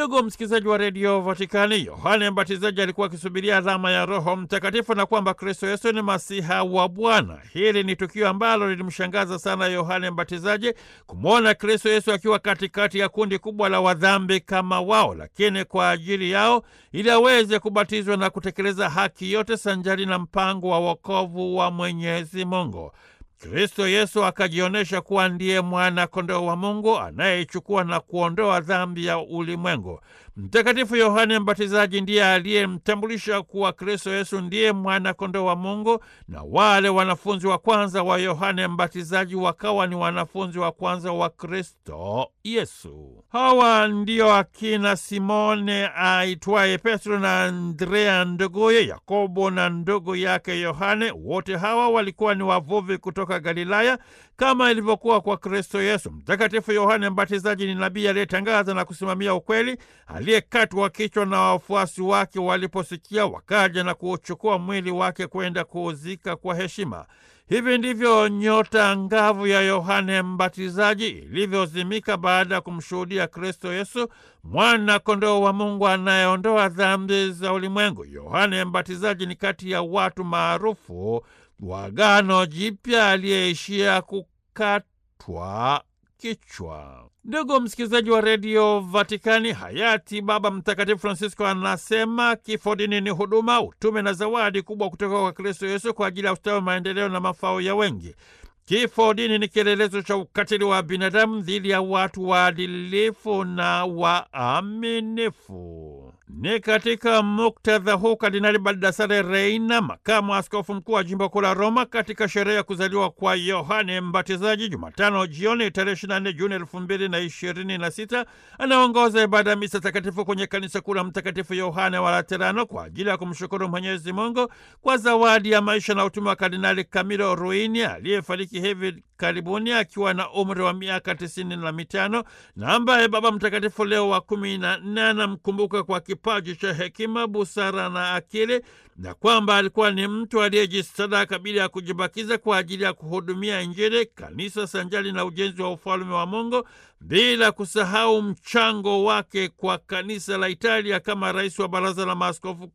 Ndugu msikilizaji wa redio Vatikani, Yohane Mbatizaji alikuwa akisubiria alama ya Roho Mtakatifu na kwamba Kristo Yesu ni masiha wa Bwana. Hili ni tukio ambalo lilimshangaza sana Yohane Mbatizaji kumwona Kristo Yesu akiwa katikati ya kundi kubwa la wadhambi kama wao, lakini kwa ajili yao ili aweze kubatizwa na kutekeleza haki yote sanjari na mpango wa wokovu wa Mwenyezi Mungu. Kristo Yesu akajionyesha kuwa ndiye mwana kondoo wa Mungu anayeichukua na kuondoa dhambi ya ulimwengu. Mtakatifu Yohane Mbatizaji ndiye aliyemtambulisha kuwa Kristo Yesu ndiye mwana kondoo wa Mungu, na wale wanafunzi wa kwanza wa Yohane Mbatizaji wakawa ni wanafunzi wa kwanza wa Kristo Yesu. Hawa ndio akina Simone aitwaye Petro na Andrea nduguye, Yakobo na ndugu yake Yohane. Wote hawa walikuwa ni wavuvi kutoka Galilaya kama ilivyokuwa kwa Kristo Yesu. Mtakatifu Yohane Mbatizaji ni nabii aliyetangaza na kusimamia ukweli, aliyekatwa kichwa na wafuasi wake waliposikia, wakaja na kuuchukua mwili wake kwenda kuuzika kwa heshima. Hivi ndivyo nyota ngavu ya Yohane Mbatizaji ilivyozimika baada ya kumshuhudia Kristo Yesu, mwana kondoo wa Mungu anayeondoa dhambi za ulimwengu. Yohane Mbatizaji ni kati ya watu maarufu wa Agano Jipya aliyeishia kukatwa kichwa. Ndugu msikilizaji wa redio Vatikani, hayati Baba Mtakatifu Francisco anasema kifo dini ni huduma, utume na zawadi kubwa kutoka kwa Kristo Yesu kwa ajili ya ustawi, maendeleo na mafao ya wengi. Kifo dini ni kielelezo cha ukatili wa binadamu dhidi ya watu waadilifu na waaminifu. Ni katika muktadha huu Kardinali Baldassare Reina, makamu askofu mkuu wa jimbo kuu la Roma, katika sherehe ya kuzaliwa kwa Yohane Mbatizaji Jumatano jioni tarehe 24 Juni elfu mbili na ishirini na sita anaongoza ibada ya misa takatifu kwenye kanisa kuu la Mtakatifu Yohane wa Laterano kwa ajili ya kumshukuru Mwenyezi Mungu kwa zawadi ya maisha na utume wa Kardinali Camilo Ruini aliyefariki hivi karibuni akiwa na umri wa miaka tisini na mitano na ambaye Baba Mtakatifu Leo wa kumi na nne anamkumbuka kwa kipaji cha hekima, busara na akili, na kwamba alikuwa ni mtu aliyejisadaka bila ya kujibakiza kwa ajili ya kuhudumia Injili, kanisa sanjali na ujenzi wa ufalme wa Mungu, bila kusahau mchango wake kwa kanisa la Italia kama rais wa Baraza la Maaskofu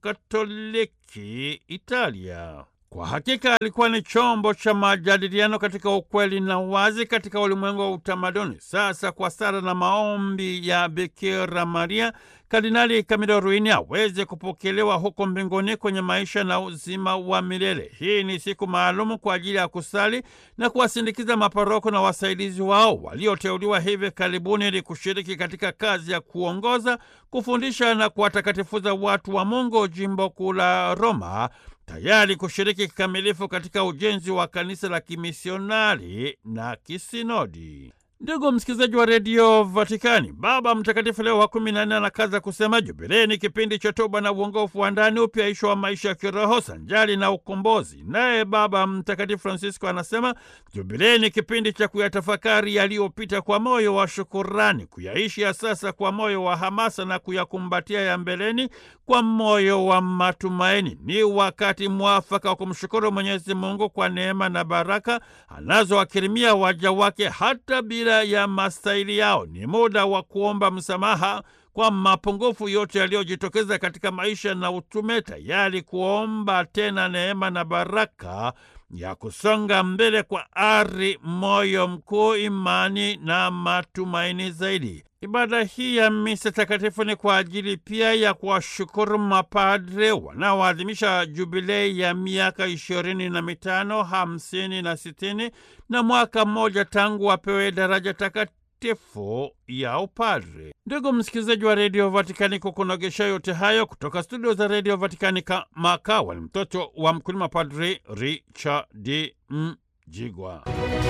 Katoliki Italia. Kwa hakika alikuwa ni chombo cha majadiliano katika ukweli na wazi katika ulimwengu wa utamaduni. Sasa kwa sala na maombi ya Bikira Maria, Kardinali Camilo Ruini aweze kupokelewa huko mbinguni kwenye maisha na uzima wa milele. Hii ni siku maalumu kwa ajili ya kusali na kuwasindikiza maparoko na wasaidizi wao walioteuliwa hivi karibuni ili kushiriki katika kazi ya kuongoza, kufundisha na kuwatakatifuza watu wa Mungu jimbo kuu la Roma, tayari kushiriki kikamilifu katika ujenzi wa kanisa la kimisionari na kisinodi. Ndugu msikilizaji wa redio Vatikani, Baba Mtakatifu Leo wa kumi na nne anakaza kusema jubilei ni kipindi cha toba na uongofu wa ndani, upyaisho wa maisha ya kiroho sanjali na ukombozi. Naye Baba Mtakatifu Francisco anasema jubilei ni kipindi cha kuyatafakari yaliyopita kwa moyo wa shukurani, kuyaishi ya sasa kwa moyo wa hamasa na kuyakumbatia ya mbeleni kwa moyo wa matumaini. Ni wakati mwafaka wa kumshukuru Mwenyezi Mungu kwa neema na baraka anazowakirimia waja wake hata bila ya mastahili yao. Ni muda wa kuomba msamaha kwa mapungufu yote yaliyojitokeza katika maisha na utume, tayari kuomba tena neema na baraka ya kusonga mbele kwa ari, moyo mkuu, imani na matumaini zaidi. Ibada hii ya misa takatifu ni kwa ajili pia ya kuwashukuru mapadre wanaoadhimisha jubilei ya miaka ishirini na mitano, hamsini na sitini na mwaka mmoja tangu wapewe daraja takatifu ya upadre. Ndugu msikilizaji wa redio Vatikani, kukunogesha yote hayo kutoka studio za redio Vatikani, kama kawa ni mtoto wa mkulima, Padre Richard Mjigwa.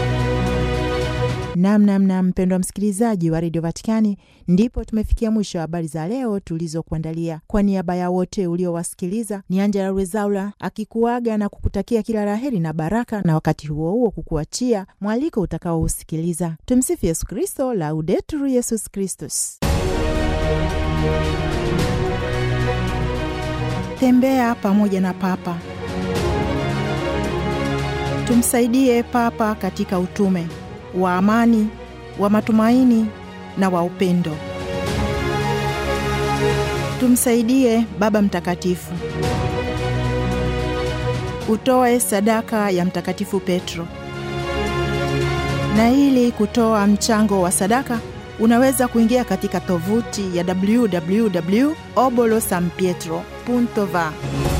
Namnamna mpendwa msikilizaji wa redio Vatikani, ndipo tumefikia mwisho wa habari za leo tulizokuandalia. Kwa niaba ya wote uliowasikiliza, ni Angela Rwezaula akikuaga na kukutakia kila laheri na baraka, na wakati huo huo kukuachia mwaliko utakaousikiliza. Tumsifu Yesu Kristo, Laudetur Yesus Kristus. Tembea pamoja na Papa. Tumsaidie Papa katika utume wa amani, wa matumaini na wa upendo. Tumsaidie Baba Mtakatifu. Utoe sadaka ya Mtakatifu Petro. Na ili kutoa mchango wa sadaka unaweza kuingia katika tovuti ya www.obolosanpietro.va.